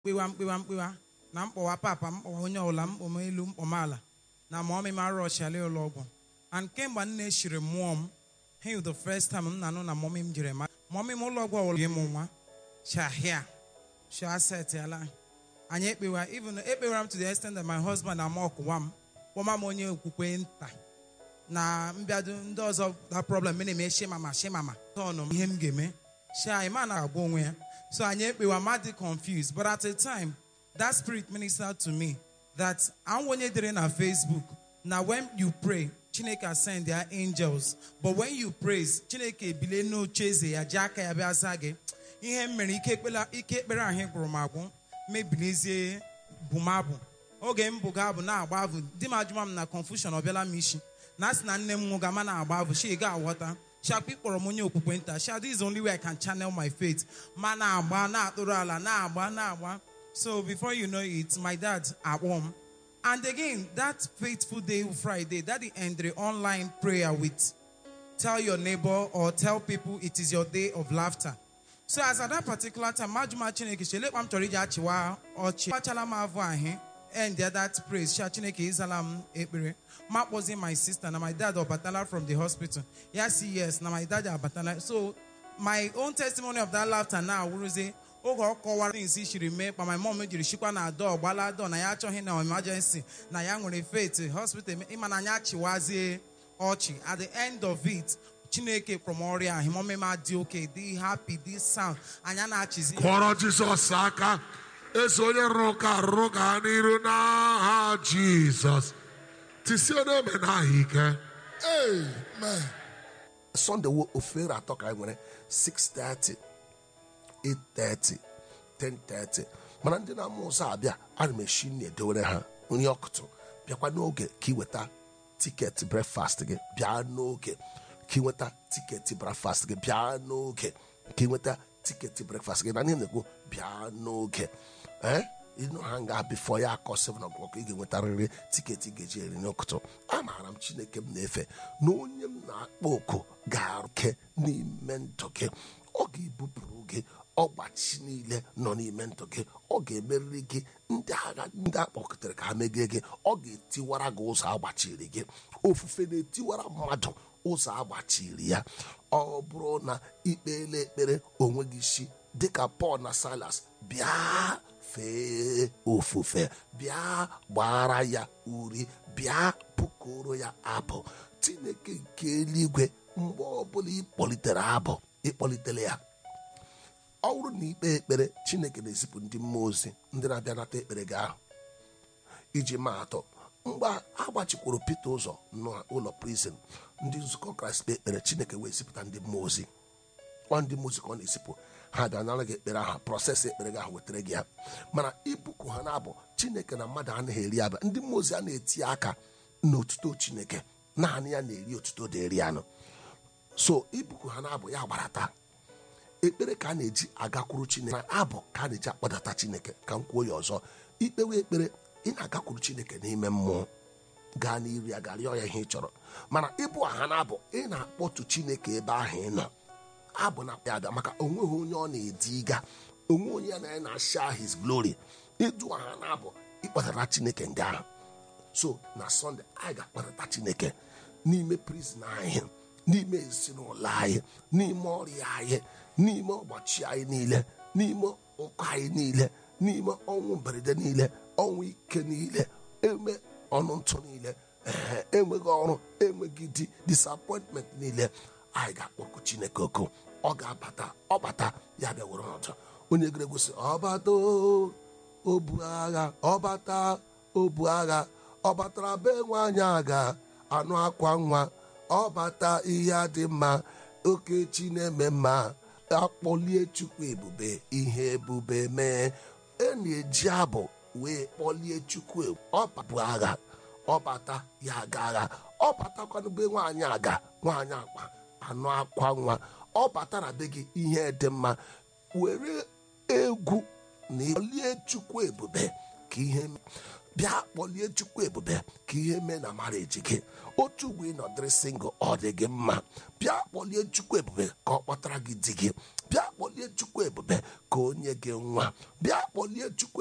mkpewa mkpewa mkpewa na mkpọwa papa mkpọwa onye ọbụla mkpọma elu mkpọma ala na ma ọmị mara ọchịala ụlọ ọgwụ and kemgbe nne eshiri mmụọ m he the first time m na-anụ na mọmị m jere ma mọmị m ụlọ ọgwụ ọwụrụ ịmụ nwa shahia shaset ala anyị ekpewa even ekpewara m to the extent that my husband ama ọkụwa m kpọma m onye okwukwe nta na mbịado ndị ọzọ that problem me na-eme shemama shemama tọnụ m ihe m ga-eme sha ma na-agwa onwe ya so anyị ekpewa ma dị confused but at a time that spirit ministered to me that I'm onye dere na Facebook na when you pray Chineke send their angels but when you praise Chineke ebile n'oche eze ya ji aka ya bịa zaa gị ihe m mere ike ekpere ike ekpere ahụ gwụrụ m agwụ mebilizie bụmabụ oge m bụga abụ na-agba abụ di m ajụma m na confusion ọ bịala m isi na asị na nne m nwụga ma na-agba abụ shi ga aghọta shakpi kpọrọ m onye okwukwe nta sha this is the only way I can channel my faith ma na-agba na-atụrụ ala na-agba na-agba so before you know it my dad akpọ m and again that faithful day Friday daddy ended online prayer with tell your neighbor or tell people it is your day of laughter so as at that particular time majuma chineke chele kpam chọrọ iji achịwa ọchị kpachala m avụ ahụ and that praise sha chineke ịzala m ekpere ma kpọzie my sister na my dad ọbatala from the hospital ya si yes na my dad abatala so my own testimony of that laughter now wụrụzie oge ọ kọwara things shiri mee kpa my mom jiri shikwa na dọ gbala dọ na ya achọghị na emergency na ya nwere faith hospital ịma na anya achịwazie ọchị at the end of it chineke from ọrịa ahụ mọmịma dị oke dị happy dị sound anya na-achịzi kụọrọ jizọs aka eso onye rụrụ ụka arụrụ gaa n'iru n'aha jizọs tisie na-eme n'aha ike Amen. Sunday wo ofere atọ ka anyị nwere 6:30 8:30 10:30 mana ndị na-amụ ụzọ abịa ana m eshi nri edowere ha nri ọkụtụ bịakwa n'oge ka ị weta tiketi brefast gị bịa n'oge ka ị nweta tiketi brefast gị bịa n'oge ka ị nweta tiketi brefast gị na ihe na-ekwu bịa n'oge ee ịnụ ha nga bifo ya akọ 7 o'clock ị ga-enwetarịrị tiketi ị ga-eji eri n'ụtụtụ amaara m chineke m na-efe na onye m na-akpọ oku ga-arụke n'ime ndụ gị ọ ga-ebupụrụ gị ọgbachi niile nọ n'ime ndụ gị ọ ga-emerịrị gị ndị agha ndị akpọkọtara ka ha megie gị ọ ga-etiwara gị ụzọ agbachiri gị ofufe na-etiwara mmadụ ụzọ agbachiri ya ọ bụrụ na ikpele ekpere onwe gị isi dịka Pọl na Silas bịa fee ofufe bịa gbara ya uri bịa bụkoro ya abụ Chineke nke eluigwe mgbe ọbụla ịkpọlitere abụ ịkpọlitere ya ọ bụrụ na ikpe ekpere Chineke na-ezipụ ndị mmụọ ozi ndị na-abịa nata ekpere gị ahụ iji maa atọ mgbe agbachikwuru Pita ụzọ n'ụlọ prison ndị nzukọ Kraịst kpe ekpere Chineke wee zipụta ndị mmụọ ozi ọ ndị mmụọ ozi ka ọ na-ezipụ ha bịa nara gị ekpere ahụ prọsesị ekpere gị ahụ wetara gị ya mana ibuku ha na-abụ Chineke na mmadụ anaghị eri abịa ndị mmụọ ozi a na-eti aka n'otuto Chineke naanị ya na-eri otuto dịrị anụ so ibuku ha na-abụ ya gbarata ekpere ka a na-eji agakwuru Chineke na abụ ka a na-eji akpọdata Chineke ka m kwuo ya ọzọ ikpewe ekpere ị na-agakwuru Chineke n'ime mmụọ gaa n'iru ya ga rịọ ya ihe ị chọrọ mana ịbụ aha na-abụ ị na-akpọtu Chineke ebe ahụ ị nọ abụ na ya abịa maka onweghị onye ọ na-ediga onwe onye ya na ya na-asha his glory ịdụ aha na-abụ ịkpọtara Chineke nga ahụ so na Sọnde anyị ga-akpọtata Chineke n'ime prizin anyị n'ime ezinụlọ anyị n'ime ọrịa anyị n'ime ọgbachi anyị niile n'ime ụkọ anyị niile n'ime ọnwụ mberede niile ọnwụ ike niile eme ọnụ ntụ niile ee enweghị ọrụ enweghị di disappointment niile anyị ga-akpọku Chineke oku ọ ga-abata ọbata ya bịa were ọjọọ onye gere gosi ọbata obu agha ọbata obu agha ọ batara be nwaanyị agha anụ akwa nwa ọbata ihe dị mma okechi na-eme mma akpọlie Chukwu ebube ihe ebube mee e na-eji abụ wee kpọlie Chukwu ọbụ agha ọbata ya aga agha ọ batakwanụ be nwaanyị aga nwaanyị akpa anụ akwa nwa ọ batara be gị ihe dị mma were egwu na kpọlie Chukwu ebube ka ihe bịa kpọlie Chukwu ebube ka ihe mee na mareji gị otu ugbo ịnọdịrị singụl ọ dị gị mma bịa kpọlie Chukwu ebube ka ọ kpọtara gị di gị bịa kpọlie chukwu ebube ka onye gị nwa bịa kpọlie chukwu